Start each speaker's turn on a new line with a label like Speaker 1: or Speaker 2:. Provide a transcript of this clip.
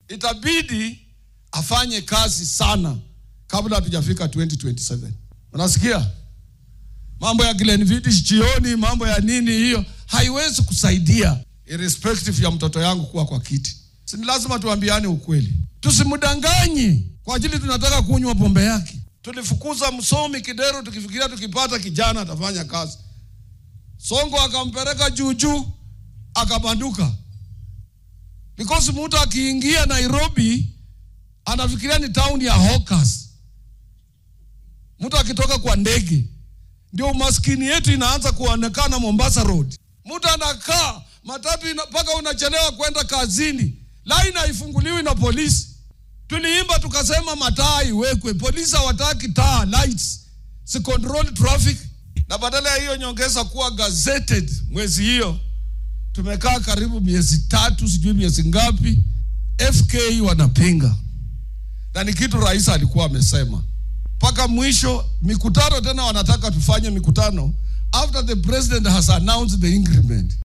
Speaker 1: itabidi afanye kazi sana kabla hatujafika 2027. Unasikia mambo ya Glenfiddich jioni, mambo ya nini, hiyo haiwezi kusaidia irrespective ya mtoto yangu kuwa kwa kiti. Si ni lazima tuambiane ukweli, tusimdanganye kwa ajili tunataka kunywa pombe yake. Tulifukuza msomi Kidero tukifikiria tukipata kijana atafanya kazi. Songo akampeleka juu juu, akabanduka because mtu akiingia Nairobi anafikiria ni town ya hawkers. Mtu akitoka kwa ndege, ndio umaskini yetu inaanza kuonekana Mombasa Road. Mtu anakaa matatu mpaka unachelewa kwenda kazini, laini haifunguliwi na polisi. Tuliimba tukasema mataa iwekwe, polisi hawataki taa, lights si control traffic, na badala ya hiyo nyongeza kuwa gazetted mwezi hiyo tumekaa karibu miezi tatu, sijui miezi ngapi, FK wanapinga, na ni kitu rais alikuwa amesema mpaka mwisho. Mikutano tena wanataka tufanye mikutano after the president has announced the increment.